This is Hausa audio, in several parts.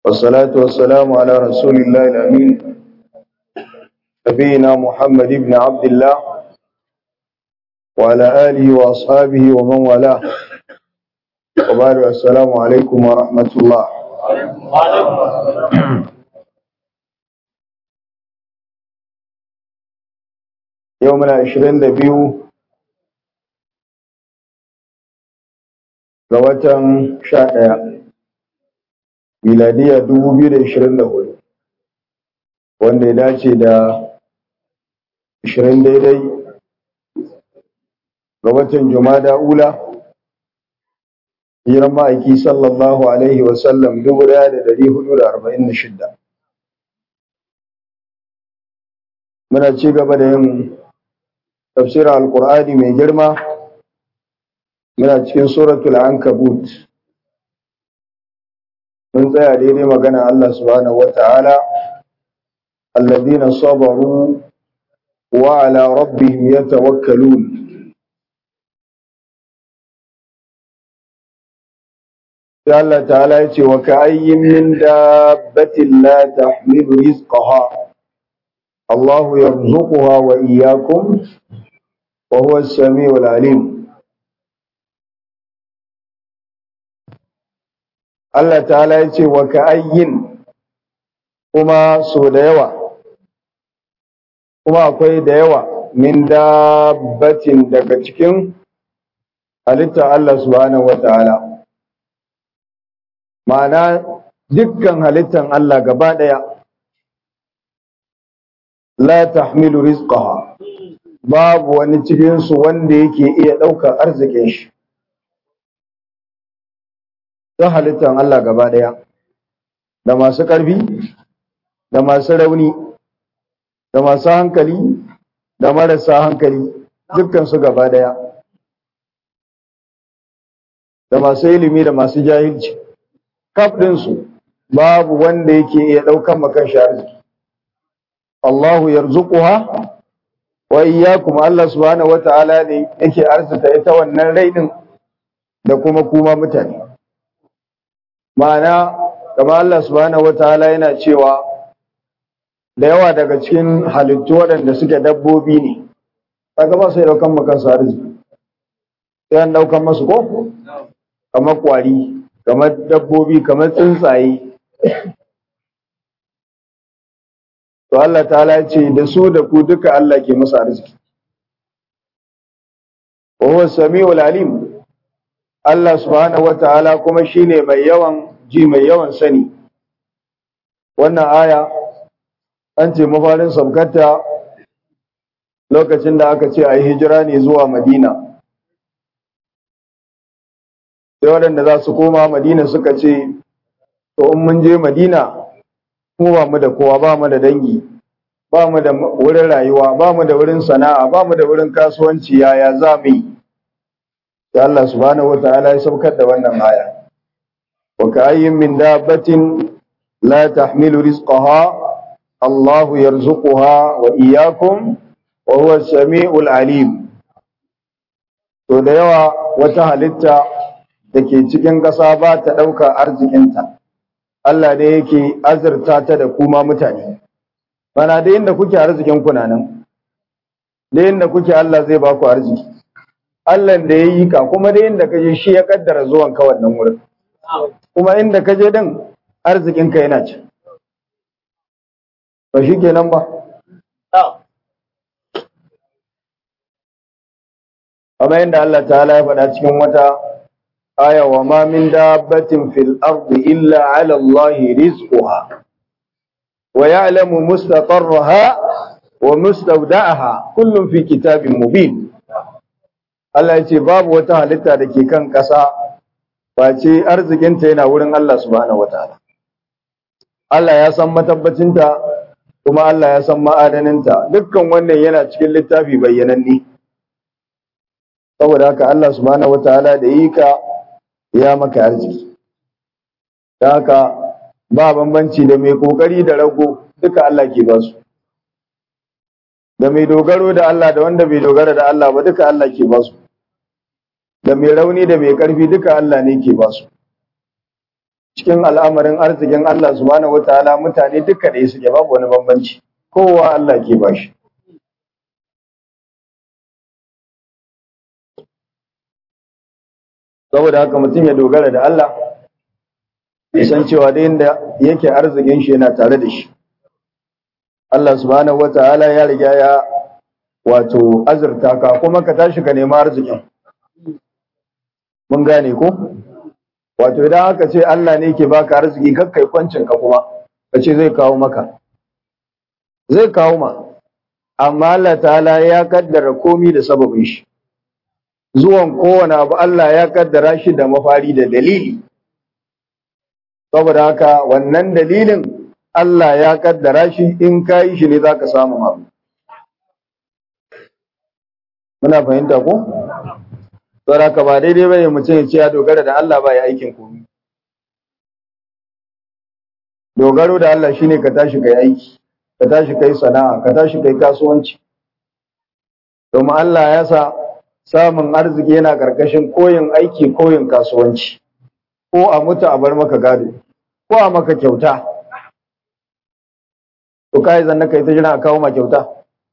والصلاة والسلام على رسول الله الأمين نبينا محمد بن عبد الله وعلى آله وأصحابه ومن والاه وبعد السلام عليكم ورحمة الله يومنا عشرين دبيو ga watan sha ɗaya miladiya dubu biyu da ishirin da hudu wanda ya dace da ishirin daidai ga watan jumada ula hijiran ma'aiki sallallahu alaihi wasallam dubu ɗaya da dari hudu da arba'in da shidda muna ci gaba da yin tafsirin alkur'ani mai girma muna cikin suratul ankabut mun tsaya daidai magana Allah subhanahu wata'ala alladhina sabaru wa ala rabbihim yatawakkalun sai Allah ta'ala ya ce wa ka'ayyin min dabbatin la tahmilu rizqaha Allah yarzuquha wa iyyakum wa huwa as-sami'ul 'alim Allah ta'ala ya ce wa ka'ayyin kuma so da yawa kuma akwai da yawa min dabbatin daga cikin halittar Allah subhanahu wa ta'ala ma'ana dukkan halittar Allah gaba ɗaya la tahmilu rizqaha babu wani cikinsu wanda yake iya ɗaukar arzikin shi ta halittar Allah gaba ɗaya, da masu ƙarfi, da masu rauni, da masu hankali, da marasa hankali, dukkansu gaba ɗaya, da masu ilimi da masu jahilci, kaf ɗinsu babu wanda yake iya ɗaukan makan shi arziki. Allahu yarzuquha wa iyyakum Allah subhanahu wata'ala ne yake arzuta ita wannan rai ɗin da kuma kuma mutane. ma'ana kamar Allah subhanahu wataala yana cewa da yawa daga cikin halittu waɗanda suke dabbobi ne kaga ba sai daukan makan su arziki sai an daukan masu ko kamar kwari kamar dabbobi kamar tsuntsaye to Allah ta'ala ya ce da su da ku duka Allah ke musu arziki wa huwa samiul alim Allah subhanahu wata'ala kuma shine mai yawan ji mai yawan sani wannan aya an ce mafarin sabkata lokacin da aka ce a yi hijira ne zuwa madina sai waɗanda za su koma madina suka ce to in mun je madina mu ba mu da kowa ba mu da dangi ba mu da wurin rayuwa ba mu da wurin sana'a ba mu da wurin kasuwanci yaya za mu yi da Allah subhanahu wa ta'ala ya saukar da wannan aya wa ka'ayyin min dabbatin la tahmilu rizqaha Allah yarzuquha wa iyyakum wa huwa as-sami'ul alim to da yawa wata halitta dake cikin ƙasa ba ta ɗauka arzikinta Allah ne yake azurta ta da kuma mutane bana da inda kuke arzikin kuna nan da inda kuke Allah zai ba ku arziki Allah da ya yi ka kuma da inda ka je shi ya kaddara zuwan ka wannan wurin kuma inda ka je din arzikin ka yana ci ba shi kenan ba amma inda Allah ta'ala ya faɗa cikin wata aya wa ma min dabbatin fil ardi illa ala Allah rizquha wa ya'lamu mustaqarraha wa mustawda'aha kullun fi kitabin mubin Allah ya ce babu wata halitta da ke kan ƙasa face arzikinta yana wurin Allah subhanahu wataala Allah ya san matabbacinta kuma Allah ya san ma'adaninta dukkan wannan yana cikin littafi bayyananne saboda haka Allah subhanahu wataala da yi ka ya maka arziki da haka ba bambanci da mai kokari da rago duka Allah ke ba su da mai dogaro da Allah da wanda bai dogara da Allah ba duka Allah ke ba su da mai rauni da mai ƙarfi duka Allah ne ke ba su cikin al'amarin arzikin Allah subhanahu wataala mutane duka da suke babu wani bambanci kowa Allah ke bashi saboda haka mutum ya dogara da Allah ya san cewa da inda yake arzikin shi yana tare da shi Allah subhanahu wataala ya riga ya wato azurta ka kuma ka tashi ka nemi arzikin mun gane ko wato idan aka ce Allah ne ke baka arziki kakkai kwancin ka kuma ka ce zai kawo maka zai kawo ma amma Allah ta'ala ya kaddara komi da sababin shi zuwan kowane abu Allah ya kaddara shi da mafari da dalili saboda haka wannan dalilin Allah ya kaddara shi in ka yi shi ne za ka samu abu muna fahimta ko? saboda haka ba daidai bane mutum ya ce ya dogara da Allah ba ya aikin komi dogaro da Allah shine ka tashi kai aiki ka tashi kai sana'a ka tashi kai kasuwanci domin Allah ya sa samun arziki yana karkashin koyin aiki koyin kasuwanci ko a mutu a bar maka gado ko a maka kyauta to kai zanna kai ta jira a kawo ma kyauta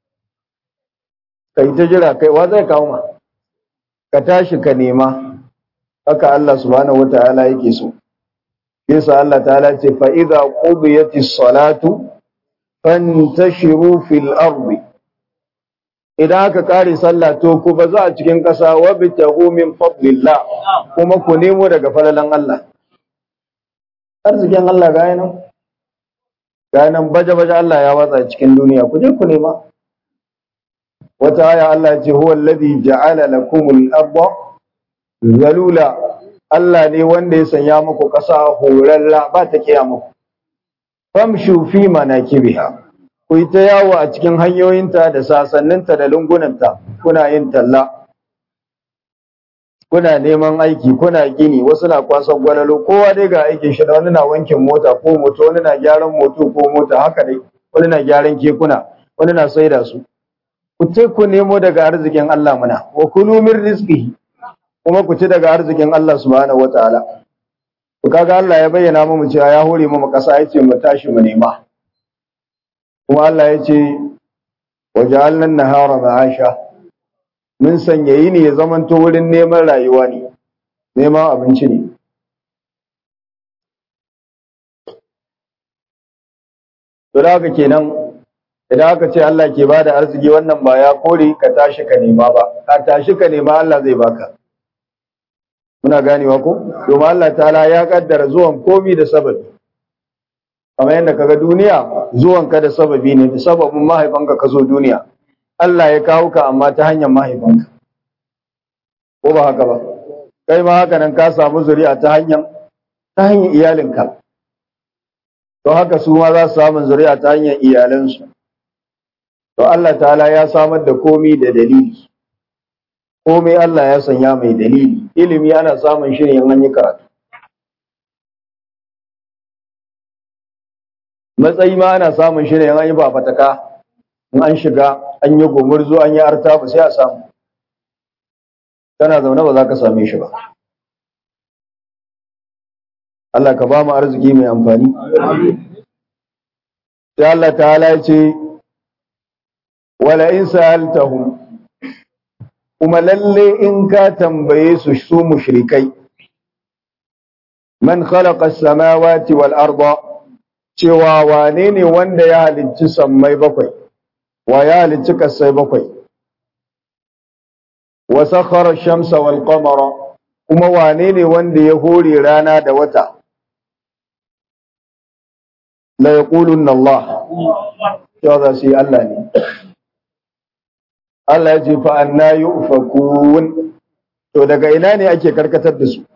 kai ta jira kai wa zai kawo ma ka tashi ka nema haka Allah subhanahu wataala yake so yasa Allah ta'ala ce fa idza qudiyatis salatu fantashiru fil ardi idan aka kare sallah to ku ba za a cikin ƙasa wa bitahu min fadlillah kuma ku nemo daga falalan Allah arzikin Allah ga nan ga nan baje baje Allah ya watsa cikin duniya ku je ku nema wata aya Allah ce huwa alladhi ja'ala lakumul arda zalula Allah ne wanda ya sanya muku ƙasa horarra ba ta kiya muku famshu fi manakibiha ku yi ta yawo a cikin hanyoyinta da sasanninta da lungunanta kuna yin talla kuna neman aiki kuna gini wasu na kwasan gwalalo kowa dai ga aikin shi da wani na wankin mota ko moto wani na gyaran moto ko mota haka dai wani na gyaran kekuna wani na saida su ku ce ku nemo daga arzikin Allah muna wa kulu min rizqihi kuma ku ci daga arzikin Allah subhanahu wataala ku kaga Allah ya bayyana mu cewa ya hore mu kasa yace mu tashi mu nema kuma Allah ya ce waja'alna an-nahara ma'asha mun sanya yini ya zamanto wurin neman rayuwa ne neman abinci ne to da haka kenan idan aka ce Allah ke bada arziki wannan ba ya kore ka tashi ka nema ba ka tashi ka nema Allah zai baka muna ganewa ko domin Allah ta'ala ya kaddara zuwan komi da sababi kamar yadda kaga duniya zuwan ka da sababi ne da sababin mahaifanka ka zo duniya Allah ya kawo ka amma ta hanyar mahaifanka ko ba haka ba kai ma haka nan ka samu zuri'a ta hanyar ta hanyar iyalinka to haka su ma za su samu zuri'a ta hanyar iyalansu to Allah ta'ala ya samar da komi da dalili komai Allah ya sanya mai dalili ilimi ana samun shi ne in an yi karatu matsayi ma ana samun shi ne in an yi ba fataka in an shiga an yi gumurzu an yi arta ba sai a samu kana zaune ba za ka same shi ba Allah ka ba mu arziki mai amfani sai Allah ta'ala ya ce wala in sa'altahum kuma lalle in ka tambaye su su mushrikai man khalaqa as-samawati wal arda cewa wane ne wanda ya halicci sammai bakwai wa ya halicci kasai bakwai wa sakhara ash-shamsa wal qamara kuma wane ne wanda ya hore rana da wata la yaqulunna Allah ya za su yi Allah ne Allah ya ce fa anna yufakun to daga ina ne ake karkatar da su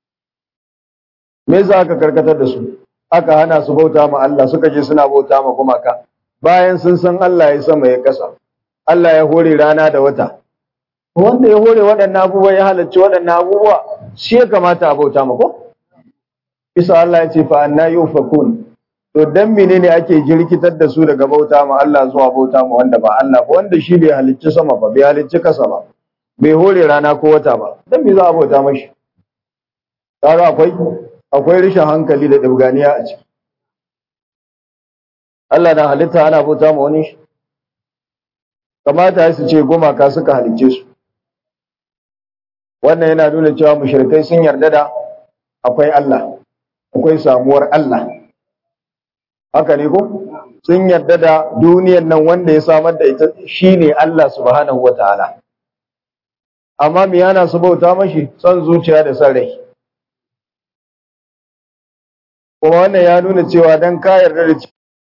me za ka karkatar da su aka hana su bauta ma Allah suka je suna bauta ma gumaka bayan sun san Allah ya sama ya kasa Allah ya hore rana da wata wanda ya hore waɗannan abubuwa ya halarci waɗannan abubuwa shi ya kamata a bauta ma ko isa Allah ya ce fa anna yufakun to dan menene ake jirkitar da su daga bauta ma Allah zuwa bauta ma wanda ba Allah ba wanda shi bai halicci sama ba bai halicci kasa ba bai hore rana ko wata ba dan me za a bauta mashi kaga akwai akwai rishin hankali da ɗabganiya a ciki Allah na halitta ana bauta ma wani kamata su ce gumaka suka halicce su wannan yana nuna cewa mushrikai sun yarda da akwai Allah akwai samuwar Allah haka ne ko sun yarda da duniyar nan wanda ya samar da ita shine Allah subhanahu wataala amma me yana su bauta mashi son zuciya da son rai kuma wannan ya nuna cewa dan ka yarda da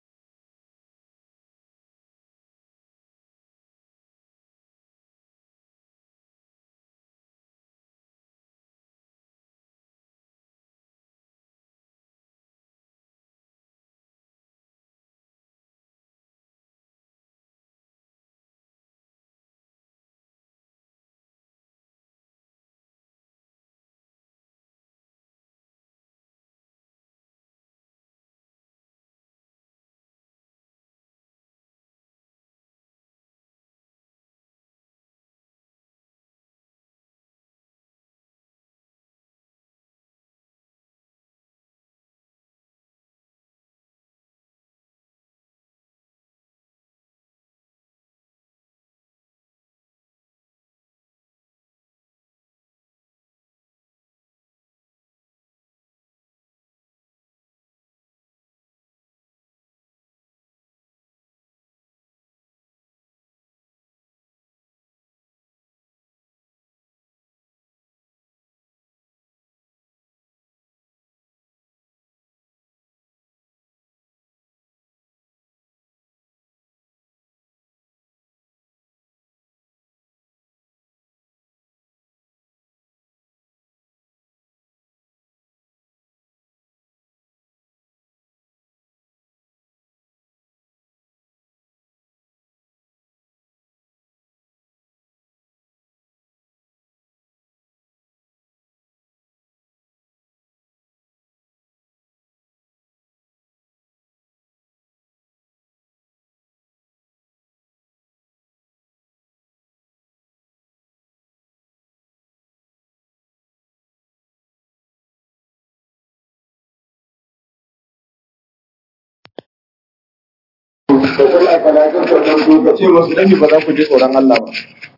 ka ce masu dani ba za ku ji tsoron Allah ba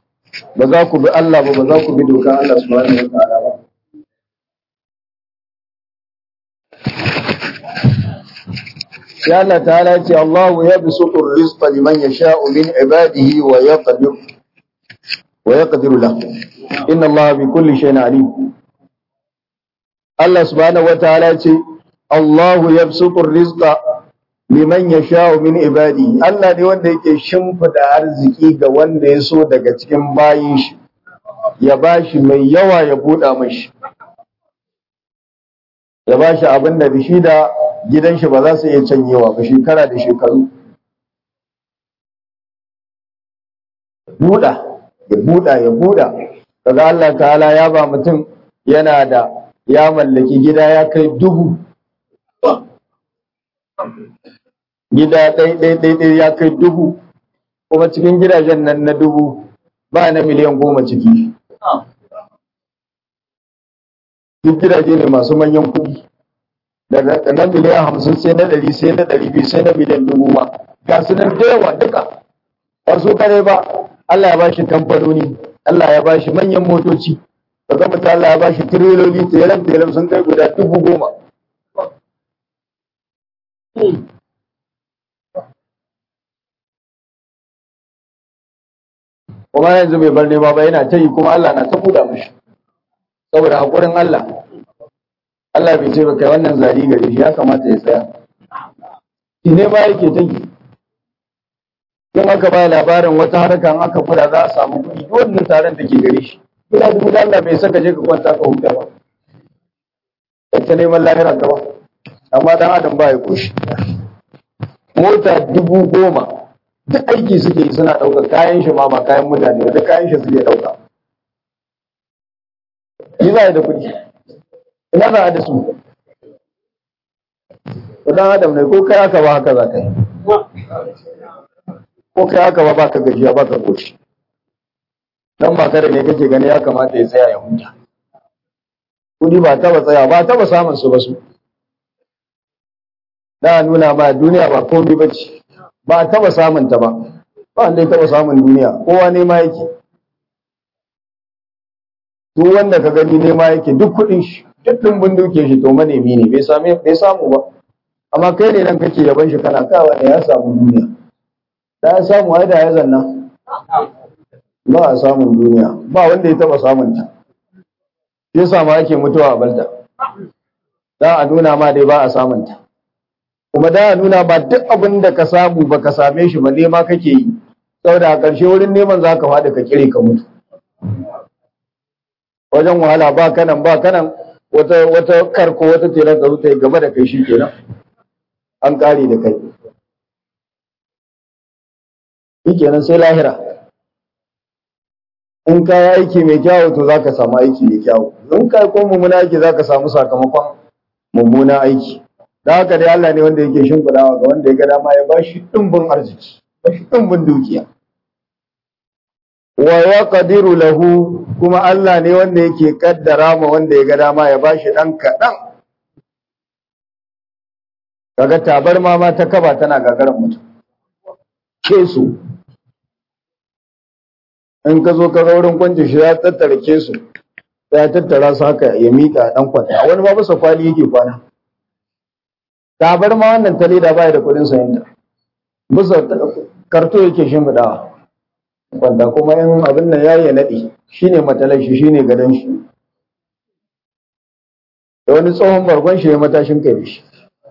ba za ku bi Allah ba ba za ku bi dokan Allah subhanahu wa ta'ala ba sai Allah ta'ala ce Allah ya bisutu rizqa liman yasha'u min ibadihi wa yaqdir wa yaqdiru lahu inna Allah bi kulli shay'in alim Allah subhanahu wa ta'ala ce Allah ya bisutu rizqa liman ya sha'u min ibadi Allah ne wanda yake shimfida arziki ga wanda ya so daga cikin bayin shi ya bashi mai yawa ya buɗa mashi ya bashi abin da bishi da gidan shi ba za su iya canyewa ba shekara da shekaru buɗa ya buɗa ya buɗa kaga Allah ta'ala ya ba mutum yana da ya mallaki gida ya kai dubu gida ɗai-ɗai-ɗai ya kai dubu kuma cikin gidajen nan na dubu ba na miliyan goma ciki duk gidaje ne masu manyan kuɗi daga na miliyan hamsin sai na ɗari sai na ɗari biyu sai na miliyan dubu ma ga su nan da yawa duka ba su kare ba Allah ya ba shi kamfanoni Allah ya ba shi manyan motoci daga mutum Allah ya ba shi tireloli telam telam sun kai guda dubu goma kuma yanzu bai bar nema ba yana ta yi kuma Allah na ta buɗa mashi saboda haƙurin Allah Allah bai ce ba kai wannan zari gare shi ya kamata ya tsaya shi ne ba yake ta yi in aka ba labarin wata harkan aka kula za a samu kuɗi duk wannan taron da ke gare shi ina dubu da Allah bai saka je ka kwanta ka huta ba ta neman lahira ka ba amma dan adam ba ya koshi mota dubu goma duk aiki suke yi suna ɗaukar kayan shi ma ba kayan mutane ba duk kayan shi suke ɗauka yi za da kuɗi ina za a da su ɗan adam ne ko kai haka ba haka za ka yi ko kai haka ba baka gajiya baka koshi dan ba kare ne kake gani ya kamata ya tsaya ya huta kudi ba taba tsaya ba taba samun su ba su da nuna ma duniya ba komai bace ba taba samun ta ba ba wanda ya taba samun duniya kowa ne ma yake duk wanda ka gani ne ma yake duk kudin shi duk dimbin duke shi to manemi ne bai same bai samu ba amma kai ne nan kake yaban shi kana kawa ne ya samu duniya da ya samu ai da ya zanna ba a samun duniya ba wanda ya taba samun ta shi yasa ma ake mutuwa a balda da a nuna ma dai ba a samun ta kuma da a nuna ba duk abin da ka samu ba ka same shi ba nema kake yi saboda a ƙarshe wurin neman za ka faɗi ka kire ka mutu wajen wahala ba kanan ba kanan wata wata karko wata telan ka ta yi gaba da kai shi kenan an kare da kai shi kenan sai lahira in ka yi aiki mai kyawu to za ka samu aiki mai kyawu in ka yi ko mummuna aiki za ka samu sakamakon mummuna aiki da haka dai Allah ne wanda yake shimfiɗawa ga wanda ya ga dama ya bashi ɗumbin arziki bashi ɗumbin dukiya wa yaqdiru lahu kuma Allah ne wanda yake kaddara ma wanda ya ga dama ya bashi ɗan kaɗan kaga tabarma ma ta kaba tana gagarin mutum ke su in ka zo ka ga wurin kwanci shi ya tattara ke su ya tattara su haka ya miƙa ɗan kwanta wani ba masa kwali yake kwana tabarma wannan ta leda baya da kuɗin sayan ta bisa karto yake shimfiɗawa kwanta kuma in abin nan ya yi naɗi shine matalan shi shine gadon shi da wani tsohon bargon shi ya matashin kai da shi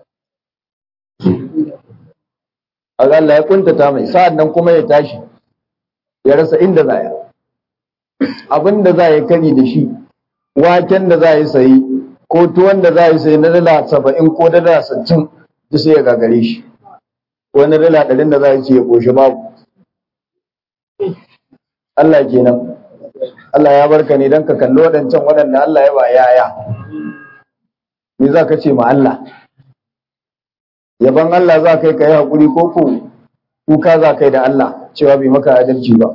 a Allah ya kuntata mai sa'an nan kuma ya tashi ya rasa inda za ya abin da za ya kari da shi waken da za ya sayi ko tuwon da za ya sayi na dala saba'in ko dala sittin duk sai ya gagare shi ko na dala ɗarin da za ya ce ya ƙoshi babu Allah kenan Allah ya barka ne don ka kalli waɗancan waɗanda Allah ya ba yaya me za ka ce ma Allah yaban Allah za ka yi ka yi haƙuri ko ko kuka za ka yi da Allah cewa bai maka adalci ba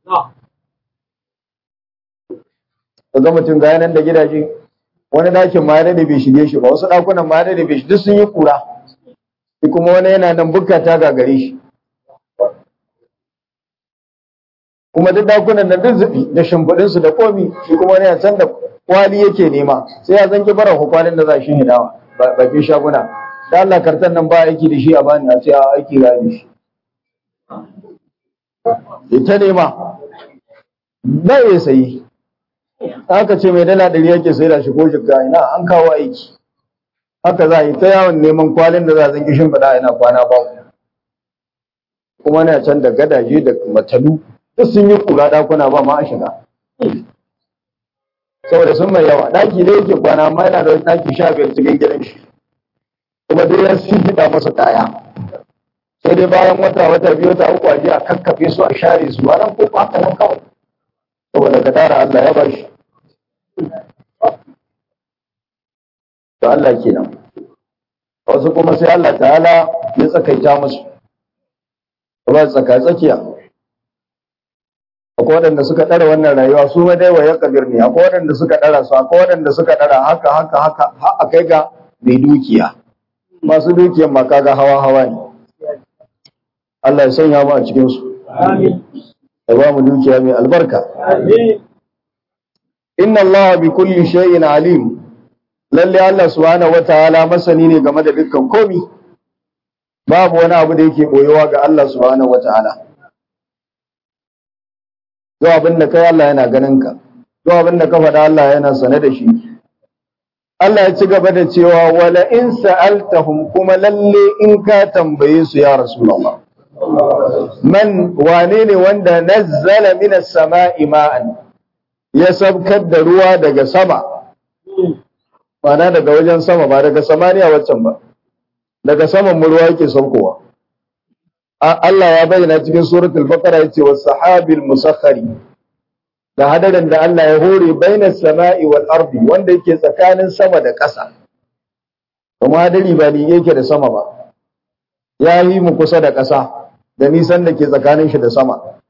ga mutum ga yanan da gidaje wani ɗakin ma ya bai shige shi ba wasu ɗakunan ma ya bai shi duk sun yi kura shi kuma wani yana nan bukata ga gare shi kuma duk ɗakunan nan duk zubi da shimfiɗinsu da komi shi kuma wani yana can da kwali yake nema sai ya zanki bara kwalin da za shi hidawa bakin shaguna da Allah kartan nan ba aiki da shi a bani a ce a aiki ga shi ita nema ba ya sayi haka ce mai dala ɗari yake sai da shi ko shiga ina an kawo aiki haka za a yi ta yawon neman kwalin da za a zanki shimfiɗa ina kwana ba kuma na can da gadaje da matalu duk sun yi kura ɗakuna ba ma a shiga saboda sun mai yawa ɗaki ne yake kwana amma yana da ɗaki sha biyar cikin gidan shi kuma dai ya fiɗa masa kaya sai dai bayan wata wata biyu wata uku a je a kakkafe su a share su a nan ko haka nan kawai saboda ka tara Allah ya bashi to Allah kenan wasu kuma sai Allah ta'ala ya tsakaita musu ba tsaka tsakiya akwai waɗanda suka ɗara wannan rayuwa su ma dai wa ya kabir ne akwai waɗanda suka ɗara su akwai waɗanda suka ɗara haka haka haka har a kai ga mai dukiya masu dukiyan ma kaga hawa hawa ne Allah ya sanya mu a cikin su amin ya ba mu dukiya mai albarka amin inna Allah bi kulli shay'in alim lalle Allah subhanahu wataala masani ne game da dukkan komi babu wani abu da yake boyewa ga Allah subhanahu wataala Zuwa abin da kai Allah yana ganin ka, zuwa abin da ka faɗa Allah yana sane da shi. Allah ya ci gaba da cewa wala in sa'altahum kuma lalle in ka tambaye su ya Rasulullah. Man wane ne wanda nazzala minas sama'i ma'an ya sabkar da ruwa daga sama, mana daga wajen sama ba daga samaniya waccan ba, daga saman mu ruwa yake saukowa. Allah ya bayyana cikin suratul baqara yace was sahabil musakhkhari da hadarin da Allah ya hore bainas sama'i wal ardi wanda yake tsakanin sama da ƙasa kuma hadari ba ni yake da sama ba ya yi mu kusa da ƙasa da nisan da ke tsakanin shi da sama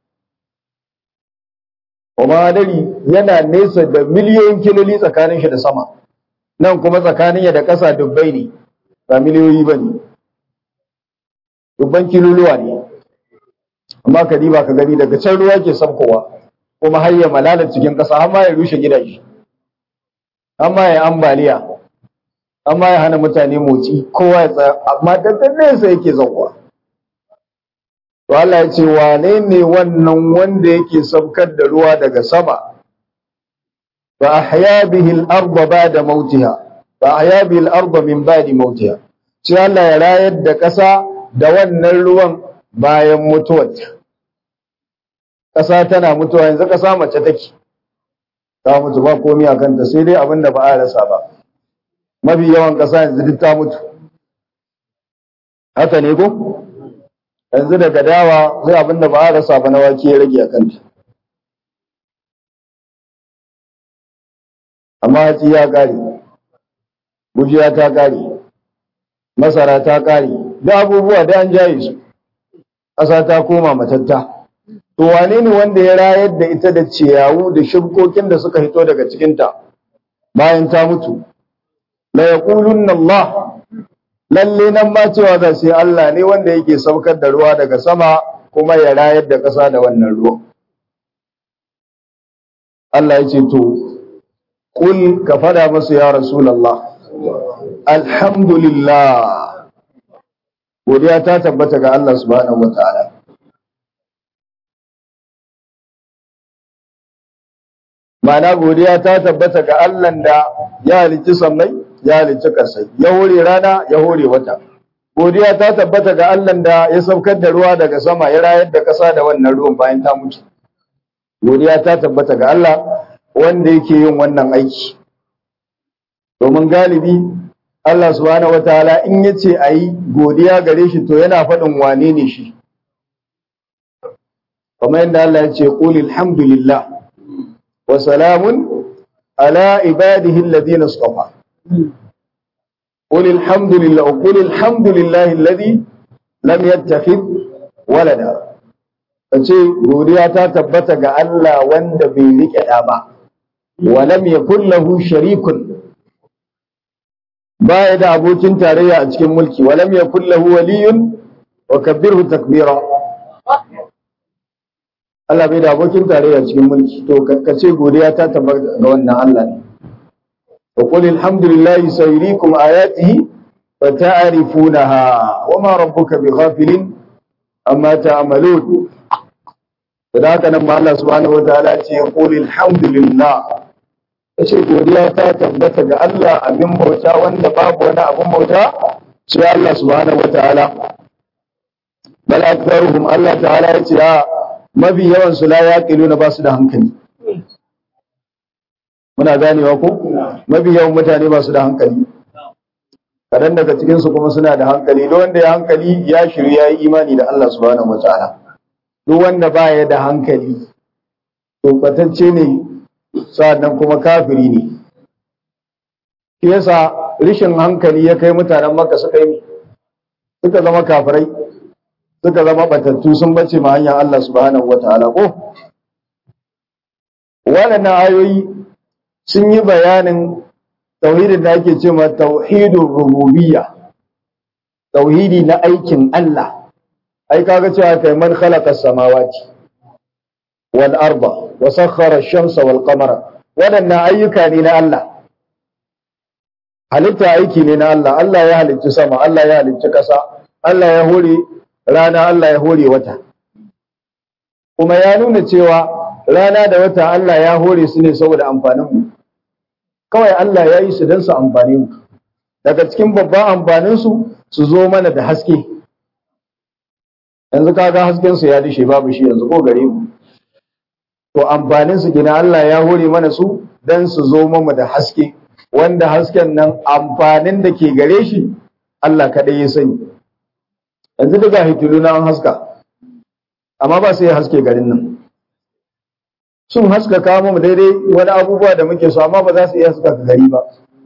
kuma hadari yana nesa da miliyoyin kiloli tsakanin shi da sama nan kuma tsakanin ya da ƙasa dubbai ne ba miliyoyi ba ne dubban kiluluwa ne amma ka diba ka gani daga can ruwa ke sabkowa kuma har ya malala cikin ƙasa har ma ya rushe gidaje har ma ya ambaliya har ma ya hana mutane motsi kowa ya tsaya amma da nesa yake zauwa to Allah ya ce wane ne wannan wanda yake saukar da ruwa daga sama fa ahya bihi al-ardha ba'da mautiha fa ahya bihi al-ardha min ba'di mautiha sai Allah ya rayar da ƙasa da wannan ruwan bayan mutuwarta ƙasa tana mutuwa yanzu ƙasa mace take ta mutu ba komai a kanta sai dai abin da ba a rasa ba mafi yawan ƙasa yanzu duk ta mutu haka ne ko yanzu daga dawa sai abin da ba a rasa ba na wake ya rage a kanta amma hatsi ya ƙare gujiya ta ƙare masara ta ƙare da abubuwa da an jaye su ƙasa ta koma matatta to wane ne wanda ya rayar da ita da ciyawu da shibkokin da suka hito daga cikinta bayan ta mutu la yaqulunna Allah lalle nan ma cewa za sai Allah ne wanda yake saukar da ruwa daga sama kuma ya rayar da ƙasa da wannan ruwa Allah ya ce to kul ka fada masu ya rasulullah alhamdulillah godiya ta tabbata ga Allah subhanahu wataala Ma'ana godiya ta tabbata ga Allah da ya halicci sammai, ya halicci ƙasai, ya hore rana, ya hore wata. Godiya ta tabbata ga Allah da ya saukar da ruwa daga sama, ya rayar da ƙasa da wannan ruwan bayan ta mutu. Godiya ta tabbata ga Allah wanda yake yin wannan aiki. Domin galibi Allah subhanahu wataala in ya ce a yi godiya gare shi to yana faɗin wane ne shi. Kamar yadda Allah ya ce, Ƙuli alhamdulillah. وسلام على عباده الذين اصطفى قل الحمد لله وقل الحمد لله الذي لم يتخذ ولدا kace godiya ta tabbata ga Allah wanda bai rike da ba wa lam yakul lahu sharikun baya da abokin tarayya a cikin mulki wa lam yakul lahu waliyun wa kabbirhu takbira Allah bai da abokin tarayya cikin mulki to ka ce godiya ta tabbata ga wannan Allah ne wa qul alhamdulillahi sayrikum ayatihi fa ta'rifunaha wa ma rabbuka bighafilin amma ta'malun da haka nan ma Allah subhanahu wataala ce qul alhamdulillah kace godiya ta tabbata ga Allah abin bauta wanda babu wani abin bauta sai Allah subhanahu wataala bal aktharuhum Allah ta'ala ya ce mafi yawan su la yaqiluna ba su da hankali muna ganewa ko mafi yawan mutane ba su da hankali kadan daga cikin su kuma suna da hankali duk wanda ya hankali ya shirya yi imani da Allah subhanahu wataala duk wanda ba ya da hankali to batacce ne sa'annan kuma kafiri ne shi yasa rishin hankali ya kai mutanen Makka suka yi suka zama kafirai suka zama batattu sun bace ma hanyar Allah subhanahu wataala ko waɗannan ayoyi sun yi bayanin tauhidin da ake cewa tauhidul rububiyya tauhidi na aikin Allah ai kaga cewa kai man khalaqa samawati wal arda wa sakhkhara ash-shamsa wal qamara waɗannan ayyuka ne na Allah halitta aiki ne na Allah Allah ya halicci sama Allah ya halicci ƙasa Allah ya hore rana Allah ya hore wata kuma ya nuna cewa rana da wata Allah ya hore su ne saboda amfaninmu kawai Allah ya yi su don su amfani mu daga cikin babban amfaninsu su zo mana da haske yanzu kaga hasken su ya dishe babu shi yanzu ko gare mu to amfanin su gina Allah ya hore mana su don su zo mana da haske wanda hasken nan amfanin da ke gare shi Allah kaɗai ya sani yanzu daga hitilu na an haska amma ba su yi haske garin nan sun haska kama mu daidai wani abubuwa da muke so amma ba za su iya haska gari ba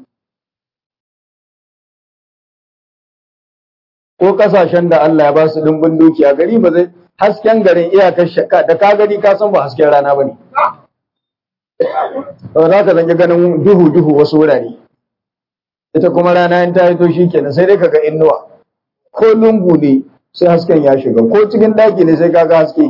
ko kasashen da Allah ya ba su dimbin dukiya gari ba zai hasken garin iyakar shakka da ka gani ka san ba hasken rana ba ne za ka zange ganin duhu duhu wasu wurare ita kuma rana in ta hito shikenan sai dai kaga innuwa ko lungu ne sai hasken ya shiga ko cikin daki ne sai kaga haske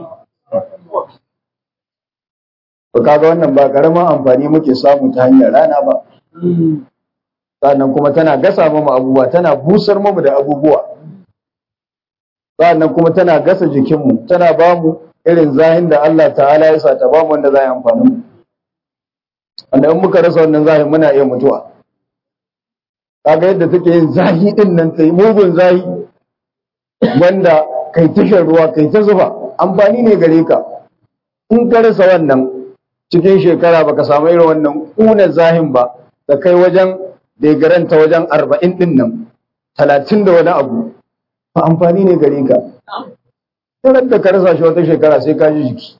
to kaga wannan ba karamin amfani muke samu ta hanyar rana ba sannan kuma tana gasa mu abubuwa tana busar mu da abubuwa sannan kuma tana gasa jikinmu tana ba mu irin zahin da Allah ta'ala ya sa ta ba mu wanda za yi amfani mu wanda in muka rasa wannan zahin muna iya mutuwa kaga yadda take yin zahi din nan ta yi mugun zahi wanda kai tashar ruwa kai ta zuba amfani ne gare ka in ka rasa wannan cikin shekara baka samu irin wannan kuna zahin ba da kai wajen degaranta wajen arba'in din nan talatin da wani abu ba amfani ne gare ka Tarar da ka rasa shi wata shekara sai ka ji jiki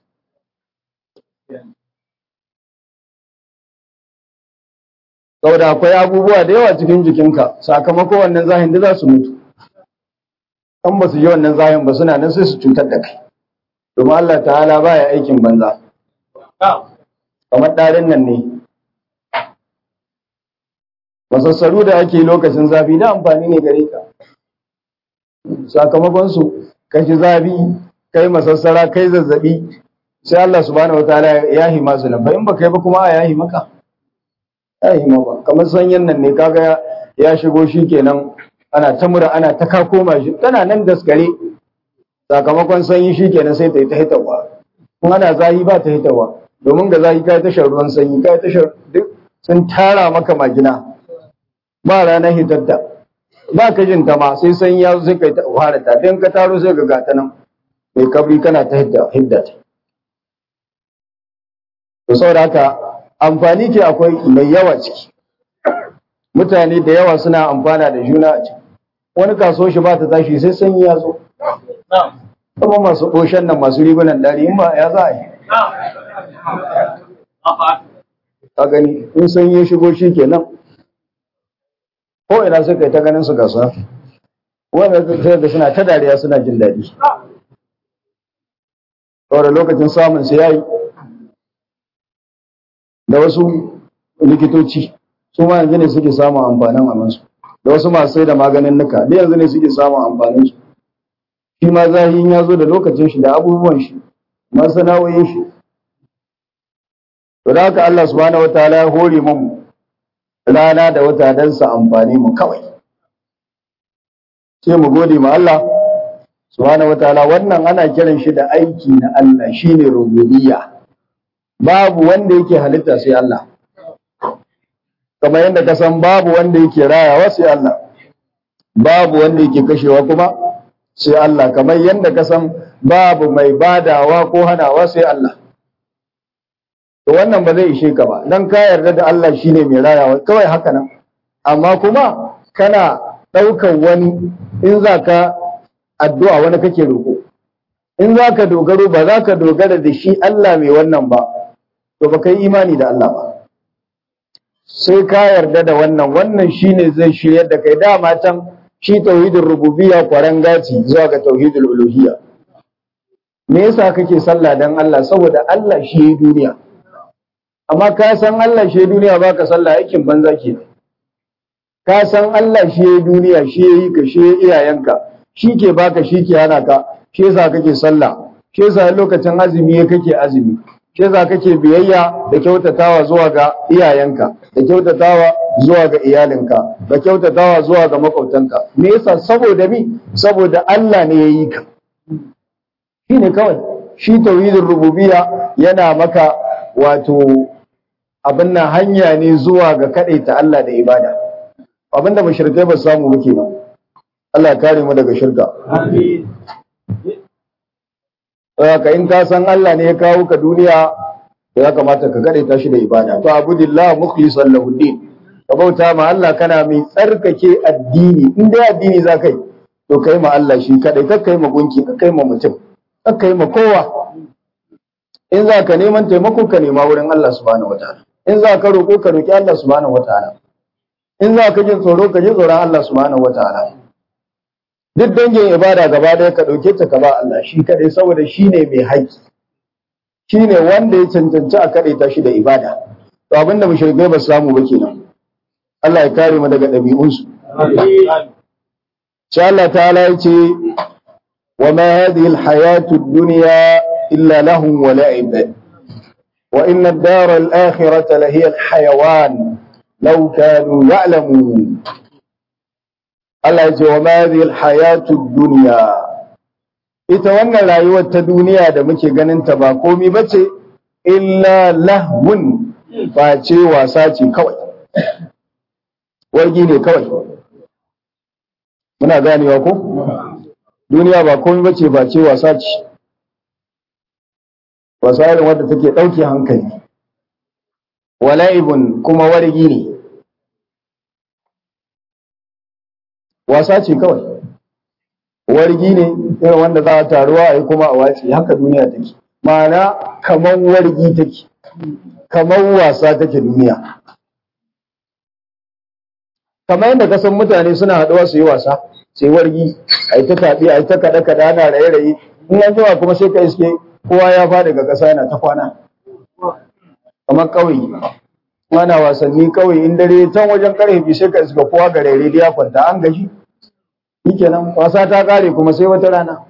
saboda akwai abubuwa da yawa cikin jikinka sakamakon wannan zahin da za su mutu an ba su ji wannan zahin ba suna nan sai su cutar da kai domin Allah ta'ala baya aikin banza kamar ɗarin nan ne masassaru da ake lokacin zafi da amfani ne gare ka sakamakon su kashi zafi kai masassara kai zazzabi sai Allah subhanahu wataala ya yi masu nan in ba kai ba kuma a yahi maka yahi maka kamar sanyin nan ne kaga ya shigo shi kenan ana ta mura ana ta kakoma shi tana nan daskare sakamakon sanyi shi kenan sai ta yi ta hitawa kuma ana zahi ba ta hitawa domin ga zahi kai tashar ruwan sanyi kai tashar duk sun tara maka magina ba ranar hitatta ba ka jin ta ma sai sanyi ya zo sai kai ta fara ta dan ka taro sai ga gata nan mai kabri kana ta hidda hidda ta to saboda haka amfani ke akwai mai yawa ciki mutane da yawa suna amfana da juna a ciki wani kaso shi ba ta tashi sai sanyi ya zo kuma masu ɗoshen nan masu rigunan ɗari in ba ya za a yi a gani in sanyi ya shigo shi kenan ko ina suka yi ta ganin su gasa wanda sai da suna ta dariya suna jin daɗi saboda lokacin samun su yayi da wasu likitoci su ma yanzu ne suke samun amfanin amansu da wasu masu sai da maganin nuka da yanzu ne suke samun amfanin su shi ma zahiyin ya zo da lokacin shi da abubuwan shi masana'o'in shi to da haka Allah subhanahu wataala ya hore mu rana da wata don su amfani mu kawai sai mu gode ma Allah subhanahu wataala wannan ana kiran shi da aiki na Allah shine rububiyya babu wanda yake halitta sai Allah kamar yadda ka san babu wanda yake rayawa sai Allah babu wanda yake kashewa kuma sai Allah kamar yadda ka san babu mai badawa ko hanawa sai Allah to wannan ba zai ishe ka ba dan ka yarda da Allah shine mai rayawa kawai haka nan amma kuma kana ɗaukar wani in za ka addu'a wani kake roƙo in za ka dogaro ba za ka dogara da shi Allah mai wannan ba to ba kai imani da Allah ba sai ka yarda da wannan wannan shine zai shiryar da kai dama can shi tauhidin rububiyya kwaran gaci zuwa ga tauhidul uluhiyya me yasa kake sallah dan Allah saboda Allah shi yayi duniya amma ka san Allah shi duniya baka sallah aikin banza ke ka san Allah shi yayi duniya shi yayi ka shi yayi iyayenka shi ke baka shi ke hana ka shi yasa kake sallah shi yasa lokacin azumi kake azumi shi yasa kake biyayya da kyautatawa zuwa ga iyayenka da kyautatawa zuwa ga iyalinka da kyautatawa zuwa ga makwabtanka me yasa saboda mi saboda Allah ne yayi ka shine kawai shi tauhidin rububiyya yana maka wato abin nan hanya ne zuwa ga ta Allah da ibada abin da mushrikai ba su samu ba kenan Allah kare mu daga shirka amin ka in ka san Allah ne ya kawo ka duniya ya kamata ka ta shi da ibada to abudillah mukhlishan lahu din ka bauta ma Allah kana mai tsarkake addini in dai addini za kai to kai ma Allah shi kadai kar kai ma gunki kar kai ma mutum kar kai ma kowa in za ka neman taimako ka nema wurin Allah subhanahu wataala in za ka roƙo ka roƙi Allah subhanahu wataala in za ka jin tsoro ka ji tsoron Allah subhanahu wataala duk dangin ibada gaba ɗaya ka ɗauke ta ka ba Allah shi kaɗai saboda shi ne mai haƙƙi shi ne wanda ya cancanci a kaɗai ta shi da ibada to abin da mushrikai ba su samu ba kenan Allah ya kare mu daga ɗabi'unsu sai Allah ta'ala ya ce wa ma hadhihi al-hayatu ad-dunya illa lahum wa la'ib wa inna ad-dara al-akhirata la hiya al-hayawan law kanu ya'lamun Allah ya ce wa ma hadhihi al-hayatu ad-dunya ita wannan rayuwar ta duniya da muke ganin ta ba komai bace illa lahwun face wasa ce kawai wargi ne kawai muna ganewa ko duniya ba komai bace ba ce wasa ce wasa irin wadda take ɗauke hankali wala'ibun kuma wargi ne wasa ce kawai wargi ne irin wanda za a taruwa a yi kuma a wace haka duniya take ma'ana kamar wargi take kamar wasa take duniya kamar yadda kasan mutane suna haɗuwa su yi wasa sai wargi a yi ta taɓi a yi ta kaɗe kaɗe ana raye raye in an jima kuma sai ka iske kowa ya faɗi ga ƙasa yana ta kwana kamar ƙauye ana wasanni ƙauye in dare can wajen ƙarfe biyu sai ka iska kowa ga raire ya kwanta an gaji shikenan wasa ta ƙare kuma sai wata rana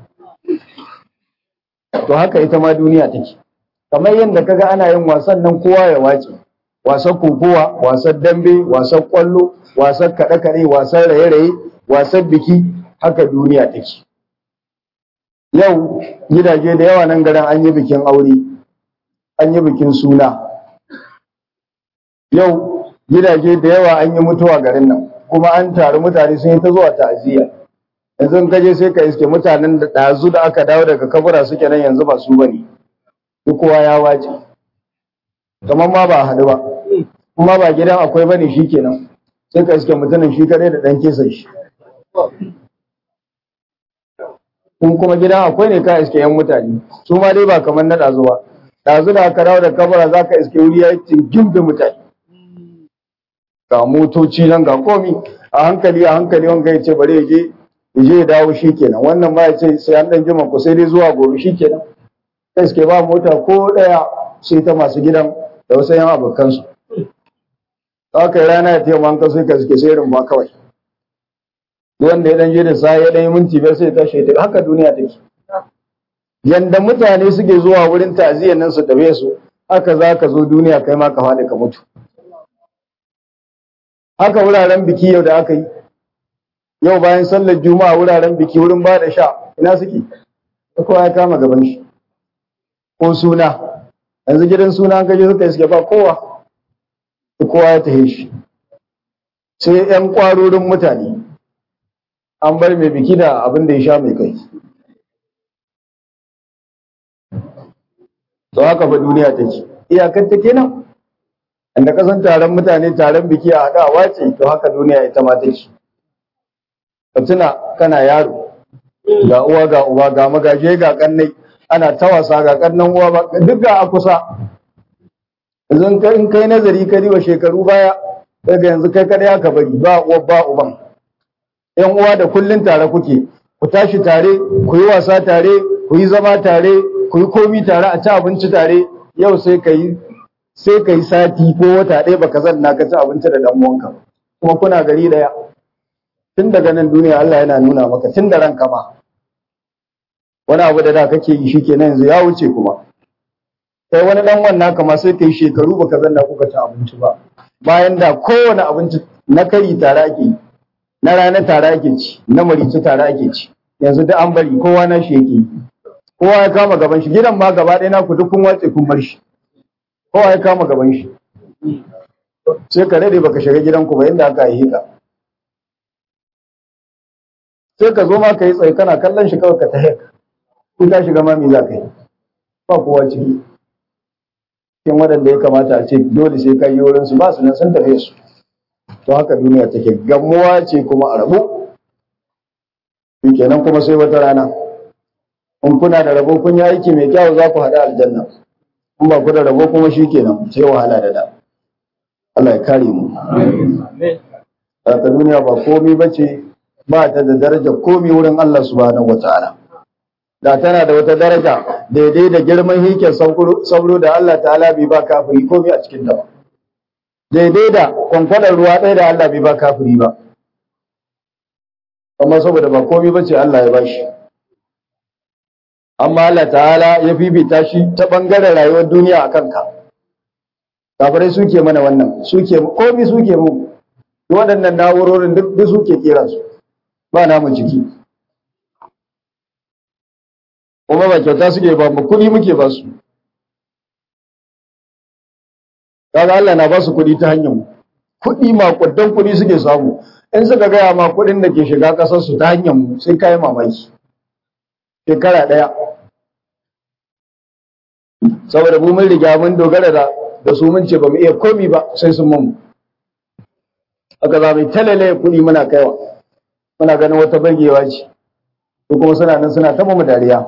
to haka ita ma duniya take kamar yadda kaga ana yin wasan nan kowa ya wace wasan kokowa wasan dambe wasan kwallo wasan kaɗe-kaɗe wasan raye-raye wasan biki haka duniya take yau gidaje da yawa nan garin an yi bikin aure an yi bikin suna yau gidaje da yawa an yi mutuwa garin nan kuma an taru mutane sun yi ta zuwa ta'aziyya yanzu ka je sai ka iske mutanen da ɗazu da aka dawo daga kabura suke nan yanzu ba su bane duk kowa ya wace kamar ma ba a haɗu ba kuma ba gidan akwai bane shi kenan sai ka iske mutumin shi kadai da ɗan kesan shi kun kuma gidan akwai ne ka iske yan mutane su ma dai ba kamar na ɗazu ba ɗazu da aka dawo da kabura za ka iske wuri ya yi tingim da mutane ga motoci nan ga komi a hankali a hankali wanga ya ce bari ya je ya je ya dawo shi kenan wannan ma ya ce sai an ɗan jima ku sai dai zuwa gobe shi kenan kai suke ba mota ko ɗaya sai ta masu gidan da wasu yan abokansu haka yi rana ya taimaka an kasu ka suke sai rumba kawai wanda ya ɗan je da sa ya ɗan yi minti biyar sai ya tashi ya haka duniya take yanda mutane suke zuwa wurin ta'aziyyar nan su tabe su haka za ka zo duniya kai ma ka faɗi ka mutu haka wuraren biki yau da aka yi yau bayan sallar juma'a wuraren biki wurin ba da sha ina suke kowa ya kama gaban shi ko suna yanzu gidan suna an gaje suka iske ba kowa kowa ya tahe shi sai yan kwarorin mutane an bar mai biki da abin da ya sha mai kai to haka fa duniya take iyakar ta kenan inda kasan taron mutane taron biki a haɗa wace to haka duniya ita ma take ka tuna kana yaro ga uwa ga uba ga magaje ga kannai ana ta wasa ga kannan uwa ba duk ga a kusa yanzu in kai nazari ka wa shekaru baya daga yanzu kai kada aka bari ba uwa ba uban yan uwa da kullun tare kuke ku tashi tare ku yi wasa tare ku yi zama tare ku yi komi tare a ci abinci tare yau sai ka yi sai ka yi sati ko wata ɗaya baka zanna ka ci abinci da dan uwanka kuma kuna gari daya tun daga nan duniya Allah yana nuna maka tun da ranka ma wani abu da da kake yi shikenan yanzu ya wuce kuma sai wani dan wannan kama sai kai shekaru baka zanna kuka ci abinci ba bayan da kowane abinci na kari tare ake yi na rana tare ake ci na marici tare ake ci yanzu duk an bari kowa na shi yake kowa ya kama gaban shi gidan ma gaba ɗaya naku duk kun watse kun bar shi kowa ya kama gaban shi sai ka rade baka shiga gidanku ba inda aka yi ka sai ka zo ma ka yi tsaye kana kallon shi kawai ka ta hek in ka shiga ma me za ka yi ba kowa ciki cikin waɗanda ya kamata a ce dole sai ka yi wurin su ba su nan sun tafe su to haka duniya take gamuwa ce kuma a rabu kenan kuma sai wata rana in kuna da rabo kun yi aiki mai kyau za ku haɗu aljanna in ba ku da rabo kuma shi kenan sai wahala da da Allah ya kare mu haka duniya ba komai bace ba ta da daraja komai wurin Allah subhanahu wataala da tana da wata daraja daidai da girman hikin sauro da Allah ta'ala bai ba kafiri komai a cikin ta ba daidai da kwankwadar ruwa ɗaya da Allah bai ba kafiri ba amma saboda ba komai bace Allah ya bashi amma Allah ta'ala ya fifita shi ta bangaren rayuwar duniya a kanka kafirai suke mana wannan suke komai suke mu waɗannan na'urorin duk suke kera su ba namu ciki kuma ba kyauta suke ba mu kuɗi muke ba su kaga Allah na ba su kuɗi ta hanyar mu kuɗi makudan kuɗi suke samu in suka gaya ma kuɗin da ke shiga ƙasar su ta hanyar mu sai kai mamaki shekara ɗaya saboda mu mun riga mun dogara da da su mun ce ba mu iya komi ba sai sun mun aka za mu talale kuɗi muna kaiwa muna ganin wata burgewa ce ko kuma suna nan suna taba mu dariya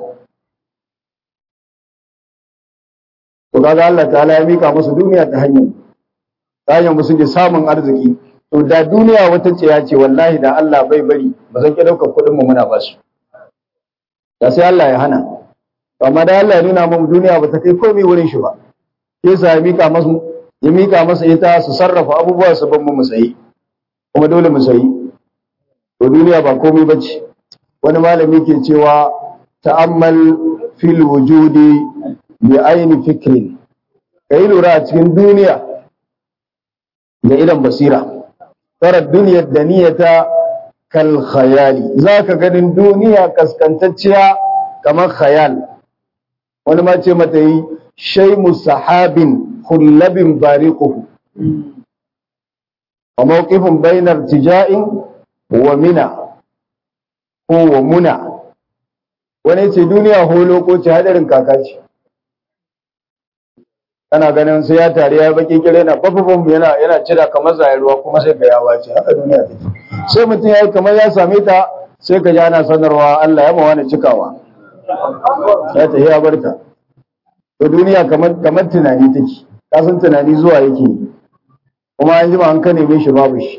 to kaga Allah ta'ala ya mika musu duniya ta hanyar ta hanyar musu ke samun arziki to da duniya wata ce ya ce wallahi da Allah bai bari ba zan ki daukar kuɗin mu muna basu da sai Allah ya hana amma da Allah ya nuna mu duniya ba ta kai komai wurin shi ba yasa ya mika masu ya mika masa ita su sarrafa abubuwa su ban mu sayi kuma dole mu sayi to duniya ba komai bace wani malami ke cewa ta'ammal fil wujudi bi aini fikrin kai lura a cikin duniya da idan basira tara duniyar da niyata kal khayali zaka ganin duniya kaskantacciya kamar khayal wani ma ce mata yi shaimu sahabin hullabin bariquhu wa mawqifun bainar tija'in wa mina ko wa muna wani ce duniya holo ko ce hadarin kaka ce kana ganin sai ya tare ya baki kire na babban yana yana cira kamar zai ruwa kuma sai ga yawa ce haka duniya take sai mutum yayi kamar ya same ta sai ka ji ana sanarwa Allah ya ma wani cikawa ya ta ya barta to duniya kamar kamar tunani take ka san tunani zuwa yake kuma an jima an ka neme shi babu shi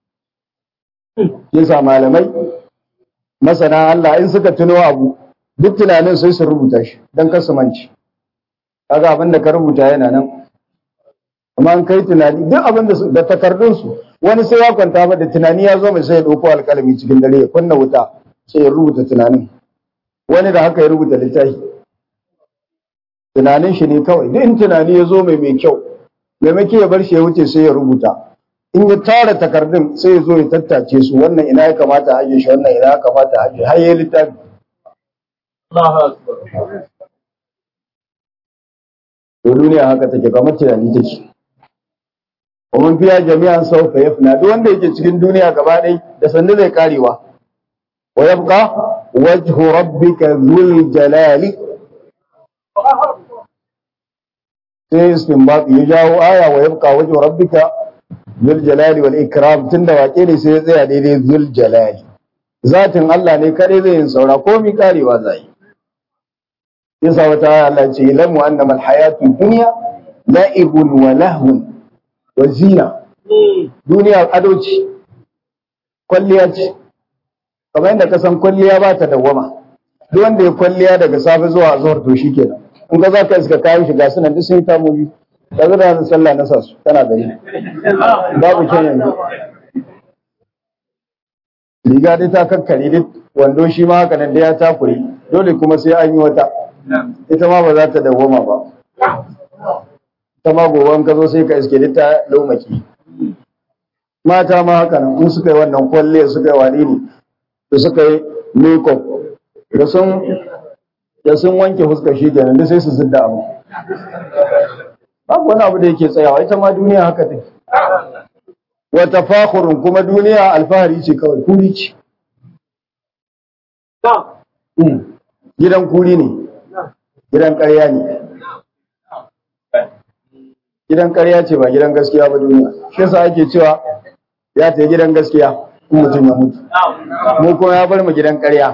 yasa malamai masana Allah in suka tuno abu duk tunanin sai su rubuta shi dan kasu manci kaga abin da ka rubuta yana nan amma an kai tunani duk abin da da takardun su wani sai ya kwanta ba da tunani ya zo mai sai ya dauko alƙalami cikin dare ya kunna wuta sai ya rubuta tunanin wani da haka ya rubuta littafi tunanin shi ne kawai duk in tunani ya zo mai mai kyau maimaki ya bar shi ya wuce sai ya rubuta in ya tara takardun sai ya zo ya tattace su wannan ina ya kamata a ajiye shi wannan ina ya kamata a ajiye har ya littafi to duniya haka take kamar tunani take kuma fiya jami'an sau fa yafna duk wanda yake cikin duniya gaba ɗaya da sannu zai karewa wa yabqa wajhu rabbika dhul jalali sai istinbat ya jawo aya wa yabqa wajhu rabbika dhul jalali wal ikram tunda wake ne sai ya tsaya daidai dhul jalali zatin Allah ne kare zai yin saura komai karewa zai yasa wata aya Allah ce ilamu annama alhayatu dunya la'ibun wa lahwun wa zina duniya ado ce kwalliya ce kamar yadda ka san kwalliya ba ta dawwama duk wanda ya kwalliya daga safe zuwa zuwa to shikenan in ka za ka iska kayan shiga suna duk sun ta mubi ka zo da sallah na sasu tana gari babu kyan yanzu riga dai ta kakkare duk wando shi ma haka nan da ya takure dole kuma sai an yi wata ita ma ba za ta dawoma ba ita ma gobe ka zo sai ka iske duk ta laumaki mata ma haka nan in suka yi wannan kwalle suka yi wani ne da suka yi makeup da sun da sun wanke fuskar shi kenan da sai su zidda abu babu wani abu da yake tsayawa ita ma duniya haka take wa tafakhurun kuma duniya alfahari ce kawai kuri ce gidan kuri ne gidan ƙarya ne gidan ƙarya ce ba gidan gaskiya ba duniya shi yasa ake cewa ya ta gidan gaskiya in mutum ya mutu mu kuma ya bar mu gidan ƙarya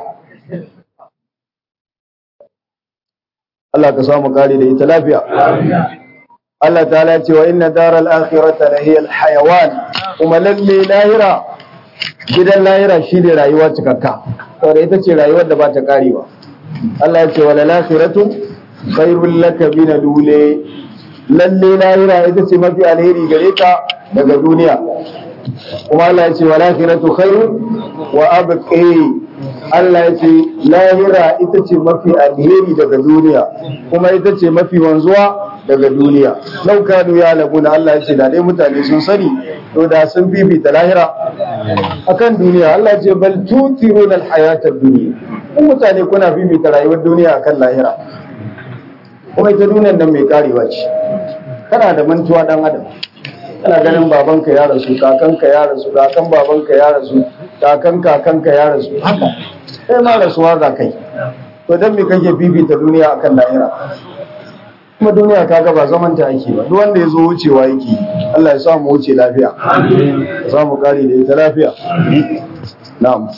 Allah ka samu kare da ita lafiya Allah ta'ala ya ce wa inna daral akhirata la hiya al hayawan kuma lalle lahira gidan lahira shine rayuwa cikakka saboda ita ce rayuwar da ba ta karewa Allah ya ce wala lakhiratu khairul laka min dule lalle lahira ita ce mafi alheri gare ka daga duniya kuma Allah ya ce wa lakhiratu khairu wa abqi Allah ya ce lahira ita ce mafi alheri daga duniya kuma ita ce mafi wanzuwa daga duniya lau kanu ya labuna Allah ya ce da dai mutane sun sani to da sun bibita lahira akan duniya Allah ya ce bal tutiruna alhayata dunya kun mutane kuna bibita rayuwar duniya akan lahira kuma ita duniyar nan mai karewa ce kana da mantuwa dan adam kana ganin babanka ya rasu kakanka ya rasu kakan babanka ya rasu kakan kakanka ya rasu haka sai ma rasuwa za kai to dan me kake bibita duniya akan lahira kuma duniya kaga ba zaman ta ake ba duk wanda ya zo wucewa yake Allah ya sa mu wuce lafiya ya sa mu kare da ita lafiya na'am